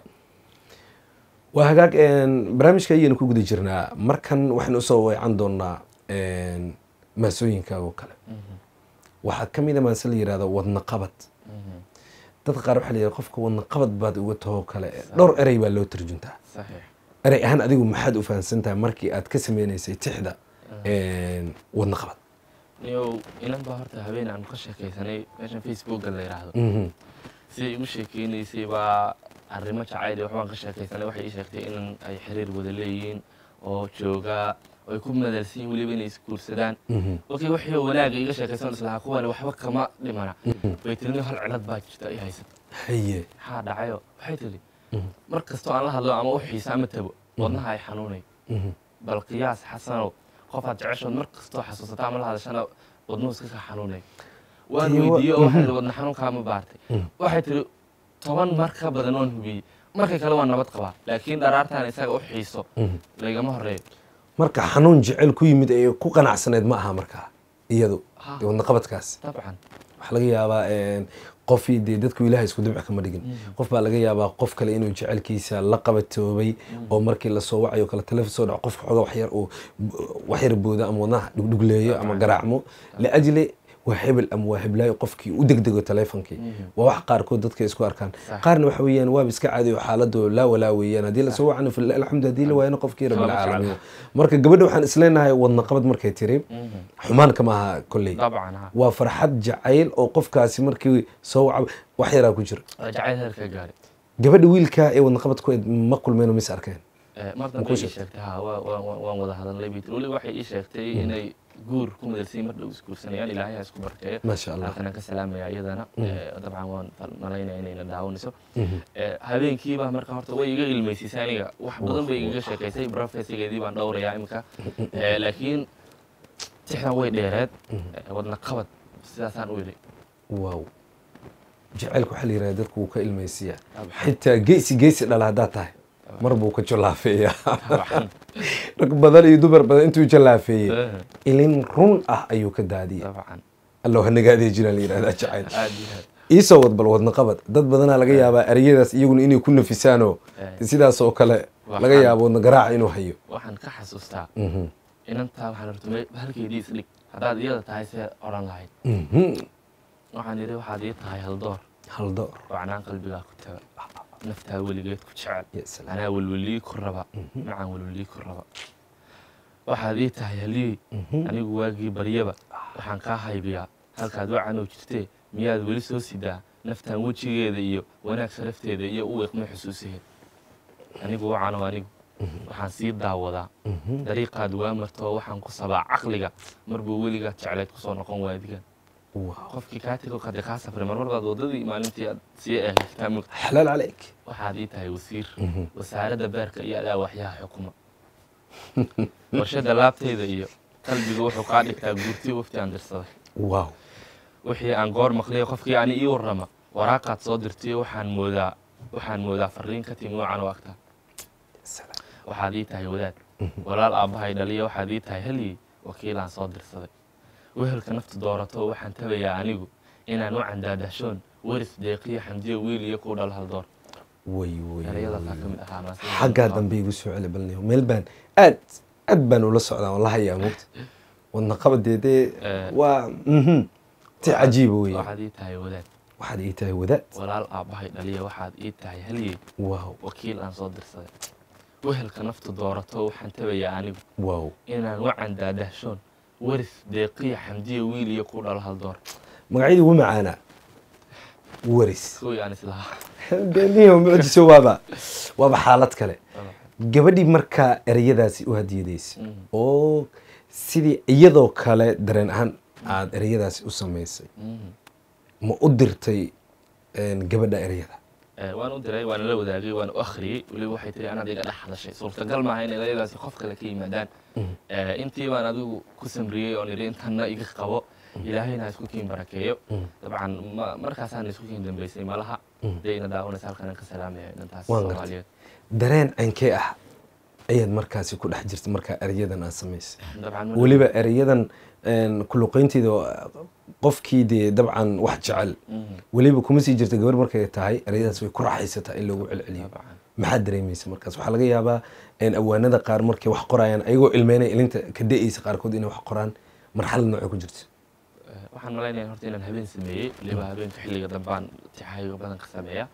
waa hagaag een, barnaamijka ayaynu ku guda jirnaa markan waxaynu usoo weecan doonaa een, maasooyinka oo kale waxaa ka mid a maase la yihahdo wadna qabad dadka qaar waxaa la yihahda qofka wadna qabad baad uga tahoo kale dhowr erey baa loo tarjuntaa saxiix erey ahaan adigu maxaad u fahamsan tahay markii aad ka sameynaysay tixda een, wadna qabad niyow inan baa horta habeen aanu ka sheekaysanay meeshan facebooka la yidhaahdo Mhm, siday igu sheekeynaysay baa arrimo jacayl iyo waxbaan ka sheekaysanay waxay ii sheegtay inan ay xiriir wada leeyihiin oo joogaa oo ay ku madalsan yihin weliba inay isguursadaan mhm, okay wixii wanaaga iga sheekaysan islahaa kuwani waxba kama dhimana bay tiri nin hal cilad baa jirta ay haysata haye maxaa dhacayo waxay tiri Mhm. mar kastoo aan la hadlo ama u xiisa ama tabo wadnaha ay xanuunay mhm, bal qiyaas xasanow qofaad jeceshood mar kastoo xasuusata ama la hadashana wadnuhu iska ka xanuunay waan Tii wa- weydiiyey oo waxay mhm. tiri wadna xanuunkaa ma baartay Mhm. waxay tiri toban mar ka badan oon hubiyey markay kale waa nabad qabaa laakiin dharaartaan isaga u xiiso mhm. laygama horeeyo marka xanuun jecel ku yimid ee ku qanacsaneed ma aha markaa iyadu Ha. dee wadna qabadkaas dabcan waxaa laga yaabaa een, qofii dee dadku ilaahay isku dibc kama dhigin qof baa laga yaabaa qof kale inuu jecelkiisa la qabatoobay oo markii lasoo wacayo kale taleefon soo dhaco qofka xooga waxyar uu waxyar booda ama wadnaha dhugdhugleeyo ama garaacmo liajli waa hebel ama waa heblaayo qofkii u degdego taleefonkii waa wax qaarkood dadka isku arkaan Sax. qaarna waxa weeyaan waaba iska caadi oo xaaladu laa walaa weeyaan haddii lasoo wacana fil alxamdu haddii la waayana qofkii rabbil Lama caalamiin jecla. marka gabadha waxaan isleenahay wadna qabad markay tiri xumaan kama aha kolley dabcan ha waa farxad jacayl oo qofkaasi markii soo waca wax yaraa ku jira waa jacayl heerka gaaray gabadha wiilka ee wadna qabad ku eed ma kulmeen oo mis arkeen Eh, mar dambe kuu ii sheegtay? sheegtay ha waa- waa- waa- waan wada hadalnay bay tiri weliba waxay ii sheegtay inay guur ku madalsay mar dhow isguursanayaan ilaahay ha isku barkeeyo maasha allah halkanaan ka salaamaya iyadana Mhm. Eh, dabcan waan malaynaya inayna daawanayso Mhm. Eh, habeenkiiba marka horta way iga ilmaysiisay aniga wax badan bay igaga sheekaysay brofesigeedii baan dhowrayaa imika Eh, laakiin tixdan way dheereed Eh, wadna qabad sidaasaan u yidhi wow jacaylku waxaa la yidhahda dadku wuu ka ilmaysiyaa Dabcan. xitaa geesi geesi dhala haddaad tahay mar buu ka jolaafeeyaa Dabcan. rag badan iyo dumar badan intuu jalaafeeyey Eh, ilin run ah ayuu ka daadiyey dabcan allow hanagaadee jiraan la yidhahdaa jacayl aad iyo aad iisoo wad bal wadna qabad dad badanaa laga yaabaa ereyadaas iyaguna inay ku nafisaanoo Eh. sidaas oo kale Waxaan- laga yaabo wadna garaaca inuu hayo waxaan ka xasuustaa Mhm. inantaa waxaan horta halkeedii isdhig haddaad iyada tahay see odhan lahayd Mhm. waxaan yidhi waxaad ii tahay haldoor hal door wacnaan qalbigaa ku taga naftaa weligeed ku jecel Ya salaam. anaa welwelii ku raba macaan welwelii ku raba waxaad ii tahay haliyey anigu waagii baryaba waxaan kaa haybiyaa halkaad wacanoo jirtee miyaad weli soo sidaa naftaan wejigeeda iyo wanaag sharafteeda iyo u iqmay xusuusaheed anigu wacano anigu waxaan sii daawadaa dariiqaad waa martoo waxaan ku sabaa caqliga marbuu weligaad jeclayd kusoo noqon waadigan Wow. qofkii kaa tego kade kaa safray marmar baad waddadii maalintii aad sii eegay kitaabka xalaal calayk waxaad ii tahay wasiir wasaaradda beerka iyo adaa waxyaha xukuma warshada laabtayda iyo qalbiga wuxuu kaa dhigtaa guurtii wafti aan dirsaday wow wixii aan goor maqlay qofkii ani ii warrama waraaqaad soo dirtayo waxaan moodaa waxaan moodaa fariin ka timi wacan u agtaa salaam. waxaad ii tahay wadaad walaal aabbahay dhaliya waxaad ii tahay halyi wakiilaan soo dirsaday wehelka naftu doorato waxaan tabayaa anigu inaan u candaadashoon waris deeqiyo xamdiyo wiil iyo kuu dhal haldoor way way erayadaasaa ka mid ahaa maase xaggaa dambe igu soo celi balniyo meel baan aad aad baan ula socdaa oo la hayaa mugta wadna qabadeedee Eh. waa mhm si cajiiba weeye waxaad ii tahay wadaad waxaad ii tahay wadaad walaal aabbahay dhaliya waxaad ii tahay halyi wow wakiil aan soo dirsaday wehelka naftu doorato waxaan tabayaa anigu wow inaan u candaadahshoon waris deeqiya xamdiyo wiil iyo kuu dhalo haldoor magacyadii ugu macaanaa waris kuwii aan islahaa niyo mucjiso waaba waaba xaalad kale gabadhii markaa ereyadaasi u hadiyadaysay Mhm. oo sidii iyadoo kale dareen ahaan aada ereyadaasi u samaysay Mhm. ma u dirtay een, gabadha ereyada Eh, waan u diray waana la wadaagay waan u akhriyey weliba waxay tiri anaad iga dhex hadashay suurtagal maaha in erayadaasi qof kale ka yimaadaan Eh, intii baan adigu ku samriyey oon idhi intanna iga qabo ilaahayna ha isku kiin barakeeyo dabcan ma- markaasaan isku kiin dambeysay malaha dee ina daawanaysa halkan aan ka salaamaya inantaas Waan gartay. soomaaliyeed dareen cankee ah ayaad markaasi ku dhex jirtay markaa ereyadan aad samaysay dabcan weliba ereyadan een, ku luqeynteeda oo, qofkii dee dabcan wax jecel Mhm. weliba kuma sii jirta gabar markay tahay ereyadaas way ku raaxaysataa in loogu celceliyo dabcan maxaad dareemaysa markaas waxaa laga yaabaa een, awaanada qaar markay wax qorayaan ayagoo ilmeynaya ilinta ka da-aysa qaarkood inay wax qoraan marxalad noocay ku jirto Eh, waxaan malaynaya horta inaan habeen sameeyey weliba habeenka xilliga dambaan tixaayo badan ka sameeya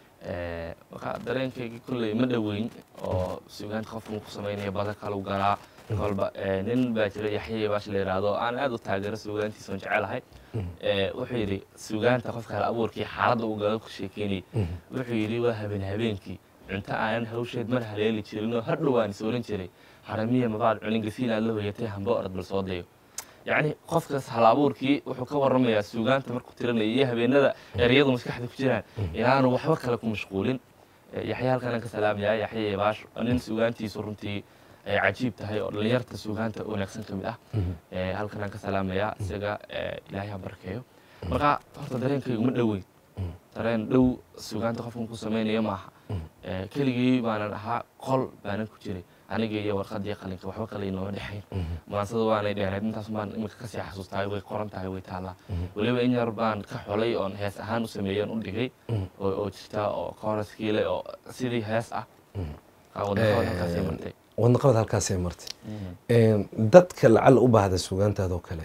Eh, marka dareenkayga kolley ma dhoweyn oo sugaanta qofka ku samaynaya badan kalu galaa kolba eh, nin baa jira yaxye baash la yidhaahdo aan aad u taageero sugaantiisa oon jecelahay Eh, wuxuu yidhi sugaanta qofka hal abuurkii xaaladda uu gala ku sheekeynayay wuxuu yidhi waa habeen habeenkii cunto aanan hawsheed mar haleeli jirin oo har dhowaan is oran jiray haramiya mabaad cunin gasiin aad la hoyatay hamba orad bal soo dayo yacni qofkaas hal abuurkii wuxuu ka warramayaa suugaanta markuu tiranaya iyo habeenada ereyadu maskaxda ku jiraan inaanu waxba kale ku mashquulin Eh, yaxye halkan aan ka salaamayaa yaxye baash waa nin suugaantiisu runtii ay cajiib tahay oo dhallinyarta suugaanta wanaagsan ka mid ah Eh, halkan aan ka salaamayaa isaga eh, ilaahay ha barkeeyo marka horta dareenkaygu ma dhoweyn dareen dhow suugaanta qofkan ku samaynaya maaha Eh, keligii baanan ahaa qol baanan ku jiray aniga iyo warqadii qalinka waxba kale inooma dhexayn maansada waanay dheereed intaas baan imika kasii xasuustahay way qoran tahay way taallaa weliba in yar baan ka xolay oon hees ahaan u sameeyan u dhigay oo oo jirta oo kooraskii leh oo sidii hees ah wadaqabad halkaasay martay wadna qabad halkaasay martay Een, dadka lacal u baahda sugaantaadoo kale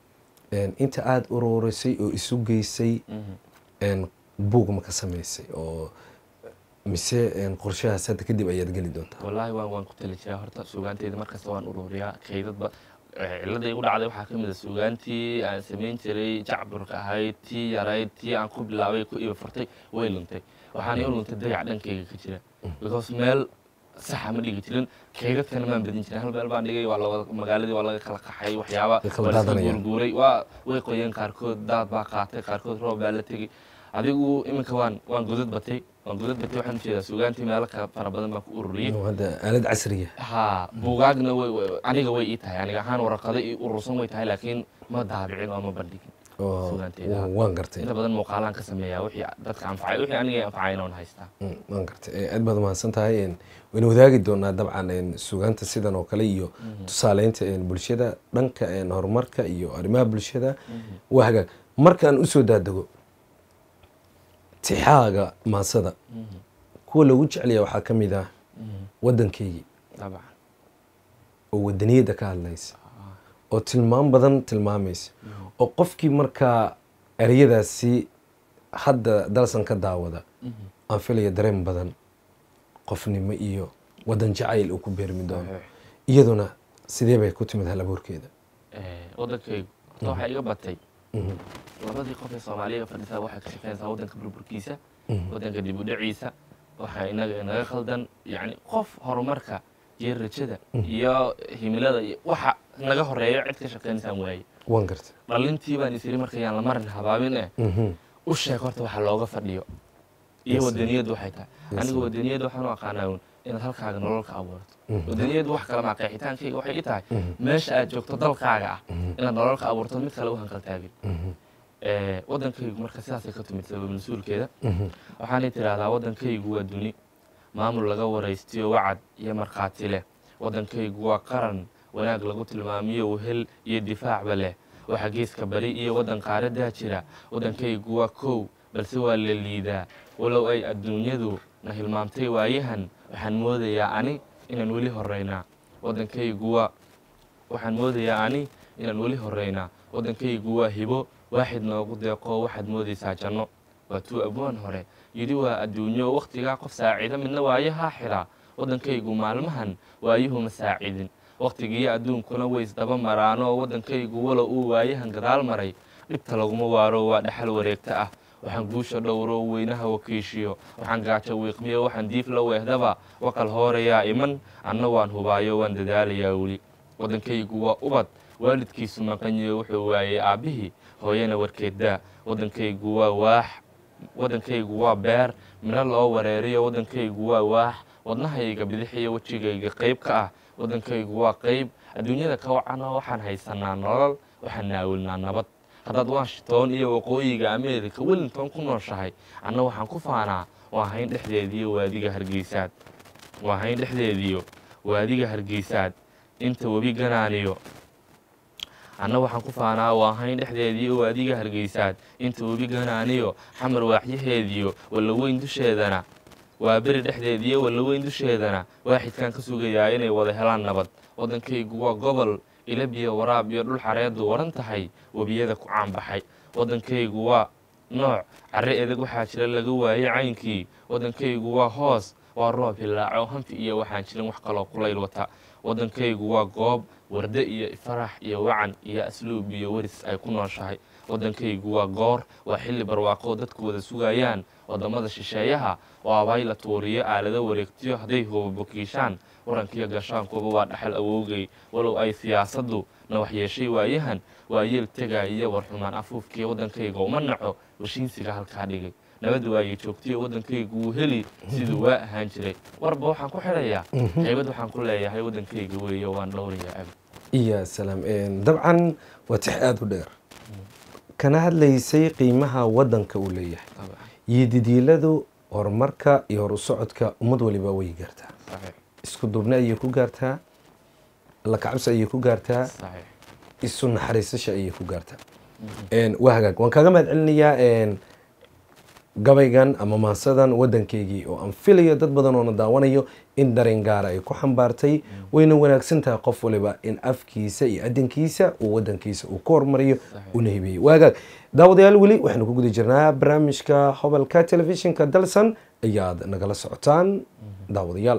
een, inta aada ururisay oo isu geysay een, buug ma ka samaysay oo mise een, qorshahaas hadda kadib ayaad geli doontaa wallaahi waan waan ku tali jiraa horta suugaanteyda markasta waan ururiyaa kaydadba Eh, cilada igu dhacday waxaa ka mid a suugaantii aan samayn jiray jacburka ahayd tii yarayd tii aan ku bilaabay ku iba furtay way luntay waxaana i luntay dayac dhankayga ka jira because meel saxa ma dhigi jirin keegadkana maan badin jirin hal meel baan dhigay waa lawada magaaladii waa laga kala qaxay waxyaaba Way kala waa laska daadanayaan. guurguuray waa way qoyeen qaarkood daad baa qaatay qaarkood roob baa la tegey adigu iminka waan waan godad batay waan godad batay waxaan ujeedaa sugaantii meelo ka fara badan baan ku ururiyey Inuu hadda aalad casriya ha buugaagna way way- aniga way ii tahay aniga ahaan waraqado ii urursan way tahay laakiin ma daabicin oo ma bandhigin oo Sugaanteeda. oo waan gartay inta badan muuqaalaan ka sameeyaa wixii dadka anfacay wixii aniga anfacayna waan haystaa Mm, waan gartay Eh, aad baad mahadsan tahay En, wayna wadaagi doonaa dabcan en, sugaanta sidan oo kale iyo tusaaleynta en, bulshada dhanka en, horumarka iyo arrimaha bulshada waa hagaag markaan usoo daadego tixaaga maasada kuwa lagu jeclaya waxaa ka mid ah waddankeygii dabcan oo wadaniyadda ka hadlaysa oo tilmaam badan tilmaamaysa oo qofkii markaa ereyadaasi hadda dalsan ka daawada aan filaya dareen badan qofnimo iyo wadan jacayl uu ku beermi doono iyaduna sidee bay ku timid hal abuurkeeda Eh, waddankaygu horta waxaa iga batay Mhm, labadii qof ee soomaaliya fadhisaa waxay ka shaqeynaysaa waddanka burburkiisa mhm, waddanka dib u dhaciisa waxaa inaga inaga khaldan yacni qof horumarka iyo rajada iyo himilada iyo waxa naga horeeyo cid ka shaqeynaysaan waaye waan gartay dhalintii baan isiri markayaan la marin habaabin eh Mhm, u sheeg horta waxa looga fadhiyo iyo Yes, wadaniyaddu waxay tahay Yes, aniga sir. wadaniyadda waxaan u aqaanaa uun inaad halkaaga nolol ka abuurto Mhm. wadaniyaddu wax kale maa qeexitaankayga waxay ii tahay Mhm. meesha aad joogto dalkaaga ah Mhm. inaad nolol ka abuurto mid kale u hanqaltaagin mhm, Eh, waddankaygu marka sidaasay ka timid sabab mas-uulkeeda mhm, waxaanay tidhaahdaa waddankaygu waa duni maamul laga waraystiyo wacad iyo markhaati leh waddankaygu waa qaran wanaag lagu tilmaamiyo wehel iyo difaacba leh waxa geeska bari iyo waddan qaaradaa jira waddankaygu waa kow balse waa la liidaa walow ay adduunyadu na hilmaamtay waayahan waxaan moodayaa ani inaan weli horeynaa waddankaygu waa waxaan moodayaa ani inaan weli horeynaa waddankaygu waa hibo waaxid noogu deeqo waxaad moodaysaa janno waa tuu abwaan hore yidhi waa adduunyo wakhtigaa qof saacida midna waayahaa xidhaa waddankaygu maalmahan waayuhuma saacidin wakhtigiiyo adduunkuna way isdaba maraanoo waddankaygu walow uu waayahan gadaal maray dhibta laguma waaro waa dhaxal wareegta ah waxaan guusha dhowro weynaha wakiishiyo waxaan gaajo wiiqmiyo waxaan diif la weehdaba wakal hoorayaa iman anna waan hubaayo waan dadaalayaa weli waddankaygu waa ubad waalidkiisu maqanyo wuxuu waayey aabbihii hooyana warkeeddaa waddankaygu waa waax waddankaygu waa beer midho loo wareeriyo waddankaygu waa waax wadnahayga bidixiyo wejigayga qayb ka ah waddankaygu waa qayb adduunyada ka wacanoo waxaan haysanaa nolol waxaan naawilnaa nabad haddaad washington iyo waqooyiga ameerika wellington ku nooshahay anna waxaan ku faanaa waa hayn dhexdeediyo waadiga hargeysaad waa hayn dhexdeediyo waadiga hargeysaad inta webi ganaaniyo anna waxaan ku faanaa waa hayn dhexdeediyo waadiga hargeysaad inta webi ganaaniyo xamar waaxyaheediyo wallaweyn dusheedana waa beri dhexdeediyo wallaweyn dusheedana waaxidkaan ka sugayaa inay wada helaan nabad waddankaygu waa gobol ilabiyo waraab iyo dhul xareedu waran tahay webiyada ku caanbaxay waddankaygu waa nooc carre edeg waxaa jira laga waayey caynkii waddankaygu waa hoos waa roob hilaaco hanfi iyo waxaan jirin wax kaloo kulayl wata waddankaygu waa goob warde iyo farax iyo wacan iyo asluub iyo weris ay ku nooshahay waddankaygu waa goor waa xilli barwaaqo dadku wada sugayaan wadamada shisheeyaha oo abay la tuuriyo aalado wareegtiyo hadday hoobabokiishaan warankiyo gashaankuba waa dhaxal awowgay walow ay siyaasaddu na waxyeeshay waayahan waa yeel tegaya warxumaan afuufkii waddankayga uma naco washiinsiga halkaa dhigay nabad waayey joogtiyo waddankaygu wuu heli siduu waa ahaan jiray warba waxaan ku xidhayaa qaybad waxaan ku leeyahay waddankayga weeye waan dhowrayaa abi iya salaam En, dabcan waa tix aada u dheer kana hadlaysay qiimaha waddanka uu leeyahay طبعا iyo didiiladu horumarka iyo horu socodka ummad waliba way gaartaa صحيح isku duubni ayay ku gaartaa la kacabsi ayay ku gaartaa صحيح isu naxariisasha ayay ku gaartaa En, waa hagaag waan kaaga mahad celinayaa en, gabaygan ama maasadan waddankeygii oo aan filayo dad badan oona daawanayo in dareen gaara ay ku xambaartay wayna wanaagsan tahay qof waliba in afkiisa iyo adinkiisa uu waddankiisa uu ku hormariyo una hibeeyo waa hagaag daawadayaal weli waxaynu ku guda jirnaa barnaamijka hobalka telefishinka dalsan ayaad nagala socotaan daawadayaal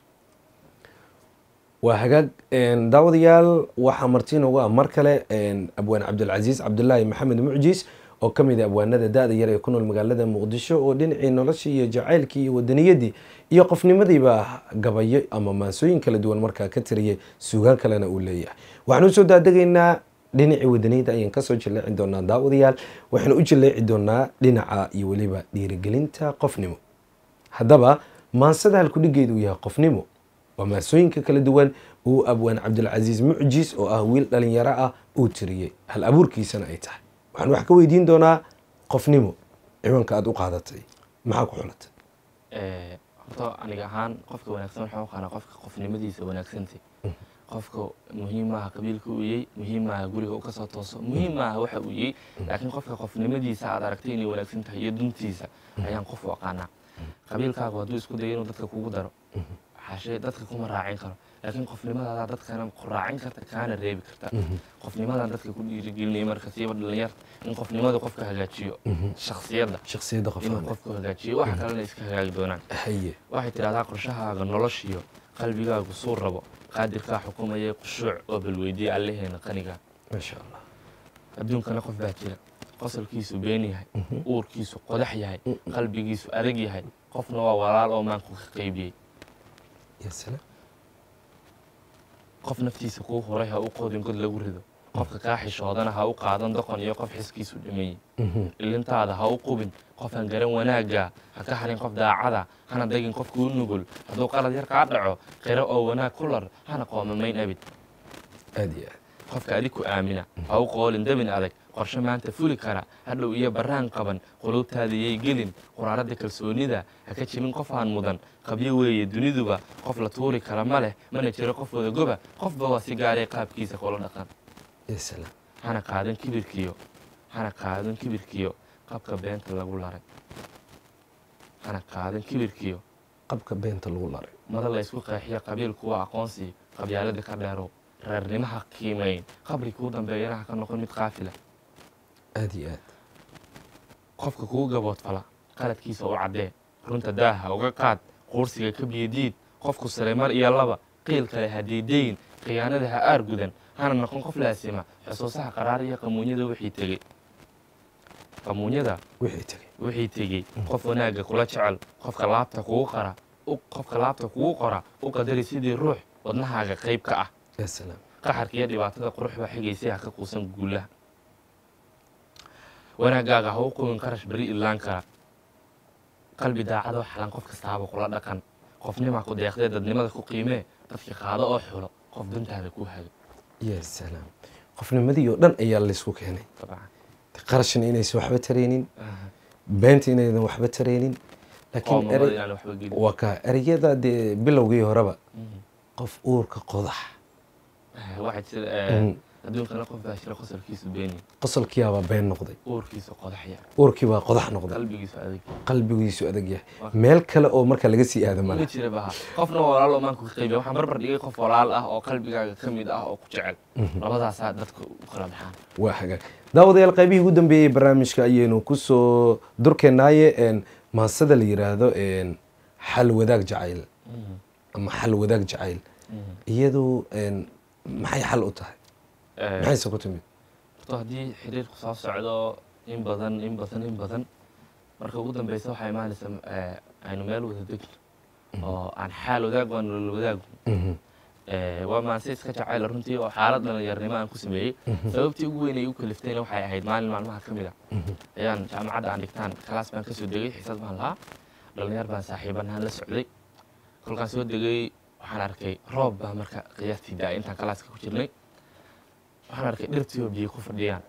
waa hagaag En, daawadayaal waxaa marti noogu ah mar kale en, abwaan cabdilcasiis cabdulaahi maxamed mucjiis oo ka mid a abwaanada da-da yar ee ku nool magaalada muqdisho oo dhinacii noloshii iyo jacaylkii iyo wadaniyadii iyo qofnimadiiba gabayo ama maansooyin kala duwan markaa ka tiriyay suugaan kalena uu leeyahay waxaan usoo daadegaynaa dhinacii wadaniyada ayaan kasoo jaleeci doonaa daawadayaal waxaan u jaleeci doonaa dhinaca iyo weliba dhiirigelinta qofnimo haddaba maansada halkudhigeedu uu yahay qofnimo waa maansooyinka kala duwan uu abwaan cabdilcasiis mucjis oo ah wiil dhalinyaro ah uu tiriyey hal abuurkiisana ay tahay waxaan wax ka weydiin doonaa qofnimo ciwaanka aada u qaadatay maxaa ku xulatay horta aniga ahaan qofka wanaagsan waxaan u qaanaa qofka qofnimadiisa wanaagsantay qofka muhiim maaha qabiilka uu yey muhiim maaha guriga u kasoo tooso muhiim maaha waxa uu yey laakiin qofka qofnimadiisa aad aragtay inay wanaagsan tahay iyo duntiisa ayaan qof u aqaanaa qabiilkaagu hadduu isku dayo inuu dadka kugu daro xaashee dadka kuma raacin karo laakiin qofnimadaada dadkana ku raacin karta kaana reebi karta qofnimadan dadka ku dhiirigelinaya marka siiba dhalinyarta in qofnimada qofka hagaajiyo shaksiyadda shaksiyadda inuu qofka qofku hagaajiyo waxa kalena iska hagaagi doonaan haye waxay tidhahdaa qorshahaaga noloshiyo qalbigaagu suu rabo qaadirkaa xukumayay khushuuc oo balweydiye allaheena qaniga maasha allah adduunkana qof baa jira qosolkiisu been yahay uurkiisu qodax yahay qalbigiisu adag yahay qofna waa walaal oo maanku ka qaybiyey ya salaam qof naftiisa kuu huray ha u qodin god lagu rido qofka kaa xishoodana ha u qaadan doqon iyo qof xiskiisu dhameeyey ilintaada ha u qubin qofaan garan wanaagga ha ka harin qof daacada hana dagin qof kuu nugul hadduu qalad yar kaa dhaco qiro oo wanaag ku lar hana qoomamayn abid aada iyo aad qofka adig ku aamina ha u qoolin dabin adag qorshe maanta fuli kara hadhow iyo baraan qaban quluubtaada yay gelin quraaradda kalsoonida ha ka jebin qof aan mudan qabyo weeye duniduba qof la tuuri kara ma leh mana jiro qof wadagoba qofba waa si gaaray qaabkiisa kula dhaqan ya salaam hana qaadan kibirkiyo hana qaadan kibirkiyo qabka beenta lagu laray hana qaadan kibirkiyo qabka beenta lagu laray mada la ysku qeexiyo qabiilku waa aqoonsi qabyaalada ka dheerow reernimaha qiimayn qabri kuu dambeeyana ha ka noqon mid qaafila aada iyo aad qofka kugu gaboodfala qaladkiisa u caddee runta daaha uga qaad quursiga ka biyadiid qofku sare mar iyo laba qiil kale ha diidayn khiyaanada ha aar gudan hana noqon qof laasima xusuusaha qaraar iyo qamuunyada wixii tegey qamuunyada wixii tegay wixii tegey qof wanaagga kula jecel qofka laabta kugu qara u- qofka laabta kugu qora u qadari sidii ruux wadnahaaga qayb ka ah ya salaam qaxarka iyo dhibaatada qurux baa xigaysay ha ka quusan guulaha wanaaggaaga ha u qubin qarash beri ilaan kara qalbi daacadoo xalan qof kastaaba kula dhaqan qofnimaa ku deeqdee dadnimada ku qiimee dadka qaado oo xulo qof dantaada ku hago ya salaam qofnimadii oo dhan ayaa laysku keenay dabcan qarashna inaysan waxba taraynin beenta inaydan waxba taraynin laakiin qoomamada ere- inaan waxba gelin waa ka ereyada dee bilowgii horeba qof uurka qodax waxaa jira eh, adduunkana qof baa jira qosolkiisu beeni qosolkiyaabaa been noqday uurkiisu qodaxya uurkii baa qodax noqday qalbigiisu adag qalbigiisu adag yahay meel kale oo marka laga sii aado ma mala jira baha qofna walaal oo maanku ka qaybiya waxaan barbar dhigay qof walaal ah oo qalbigaaga ka mid ah oo ku jecel labadaasaa dadka u kala baxaan waa hagaag daawadayaal qaybihii ugu dambeeyey barnaamijka ayaynu kusoo durkeenaaye een, maansada la yiraahdo een, xal wadaag jacayl ama xal wadaag jacayl iyadu een, maxay xal u tahay Eh, maxayse ku timid horta haddii xiriirku soo socdo in badan in badan in badan marka ugu dambeysa waxaa imaanaysa eh, aynu meel wada degno oo aan xaal wadaag waa nolol wadaag Mhm. Eh, waa maanse iska jacayl runtii oo xaalad dhalinyarnimo aan ku sameeyey sababtii ugu weyn ay u kaliftayna waxay ahayd maalin maalmaha ka mid a ayaan jaamacadda aan dhigtaan kalaas baan kasoo degay xiisad baan lahaa dhalinyar baan saaxiibanahaan la socday kolkaan soo degay waxaan arkay roob baa marka qiyaastii da intaan kalaaska ku jirnay waxaan arkay dhirtii oo biyo ku fadhiyaan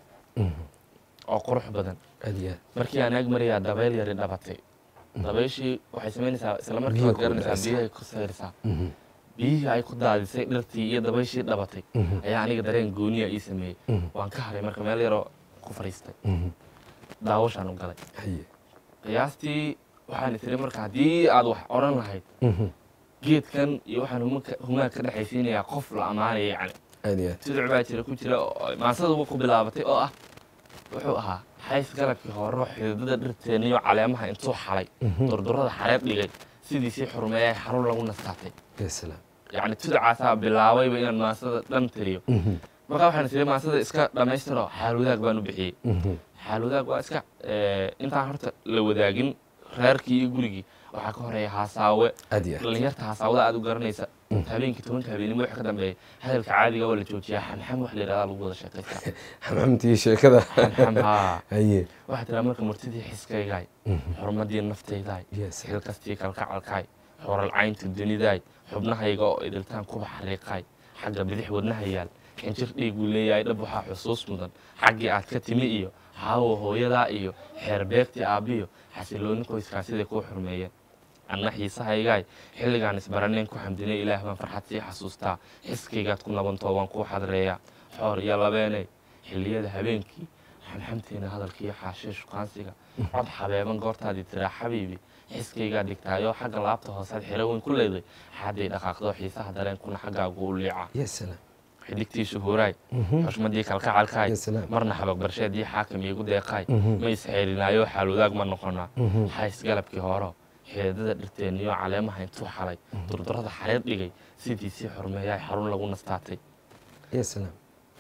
oo qurux badan aad iyo aad markii aan ag marayaa dabeyl yari dhabatay dabayshii waxay samaynaysaa isla markii Biyo waad ku garanaysaa dhacaysa. biyahay ku sayraysaa Mhm. biyihii ay ku daadisay dhirtii iyo dabayshii dhabatay Mhm. ayaa aniga dareen gooniya ii sameeyey Mhm. waan ka haray marka meel yaroo ku fadhiistay Mhm. daawashaan u galay haye qiyaastii waxaan tiri marka haddii aad wax odhan lahayd Mhm. geedkan iyo waxaan humanka- humaag ka dhexaysiinayaa qof la ammaanaya yacni aad iyo aad siduc baa jira ku jira oo maansada ku bilaabatay oo ah wuxuu ahaa xays galabkii hore xididada dhirteeniyo caleemaha intuu xalay durdurada xareed dhigay sidiisii xurmeeyay xarun lagu nastaatay ya salaam yacni tudacaasaa bilaabayba inaan maansada dhan tiriyo Mhm. markaa waxaan tiri maansada iska dhammaystiro xaal wadaag baan u bixiyey Mhm. xaal wadaag waa iska eh, intaan horta la wadaagin reerkii iyo gurigii waxaa ka horeeya haasaawe aad iyo aad dhalinyarta haasaawada aad u garanaysa habeenkii tobanka habeenimo waxa ka dambeeya hadalka caadiga waa la joojiyaa xamxam wax la yidhahdaa lagu wada sheekaystaa xamxamtii sheekada xamxam haa haye waxaa tiraa marka murtidii xiskaygaay xurmadii naftaydaay yes xilkastii kalkacalkaay xoralcaynta dunidaay xubnahayga oo idiltaan kuba xariiqaay xagga bidix wadnaha yaal xinjir dhiiguu leeyahay dhab waxaa xusuus mudan xaggii aad ka timi iyo haawo hooyadaa iyo xeer beegtii aabbiyo xasilooni qoyskaa siday kuu xurmeeyeen anna xiisahaygaay xilligaan isbaraneen ku xamdinay ilaah baan farxad sii xasuustaa xiskaygaad ku nabantoo waan kuu xadreeyaa xoor iyo labeeney xilliyada habeenkii xamxamteena hadalkiiyo xaashee shukaansiga cod xabeeban goortaadii tiraa xabiibi xiskaygaa dhigtaayoo xagga laabta hoosead xero weyn ku leeday xadday dhaqaaqdoo xiisaha dareenkuna xaggaagu u liica yes salaam xidigtii shuhuuraay xushmadii kalkacalkaay Ya salaam. marna xabagbarsheedii xaakim iigu deeqaay ma isxeelinaayoo xaalwadaag ma noqonaa xays galabkii horo xeedada dhirteeniyo caleemaha intuu xalay durdurada xareed dhigay sidiisii xurmeeyaay xarun lagu nastaatay yes salaam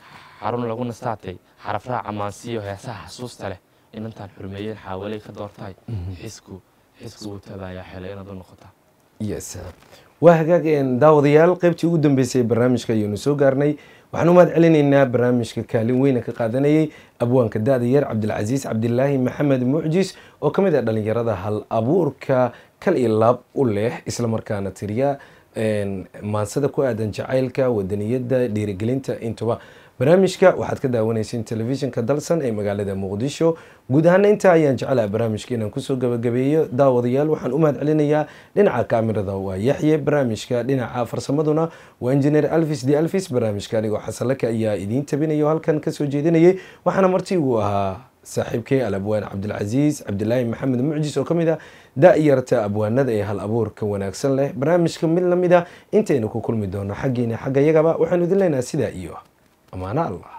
xarun lagu nastaatay xarafraha camaansiyo heesaha xasuusta leh inantaan xurmeeyeen xaawalay ka doortaay xisku xisku wuu tabaayaa xele inaad u noqotaa yes waa hagaag een, daawadayaal qaybtii ugu dambeysay ee barnaamijka ayaynu soo gaarnay waxaan u mahad celinaynaa barnaamijka kaalin weyna ka qaadanayay abwaanka da-da yar cabdilcasiis cabdilaahi maxamed mucjis oo ka mid ah dhalinyarada hal abuurka kal iyo laab u leh islamarkaana tiriya een, maansada ku aadan jacaylka wadaniyadda dhiirigelinta intuba barnaamijka waxaad ka daawanayseen telefishinka dalsan ee magaalada muqdisho guud ahaana intaa ayaan jecelaha barnaamijka inaan kusoo gabagabeeyo daawadayaal waxaan u mahad celinayaa dhinaca kaamirada waa yaxye barnaamijka dhinaca farsamaduna waa injineer alvis d alvis barnaamijka anigoo xasanlaka ayaa idiin tabinaya oo halkan kasoo jeedinayay waxaana marti uu ahaa saaxiibkay alabwaan cabdilcasiis cabdilaahi maxamed mucjis oo ka mid ah da-yarta abwaanada ee hal abuurka wanaagsan leh barnaamijka mid lamid a intaynu ku kulmi doono xaggiina xagga yagaba waxaanu idin leenahay sidaa iyo amaano allah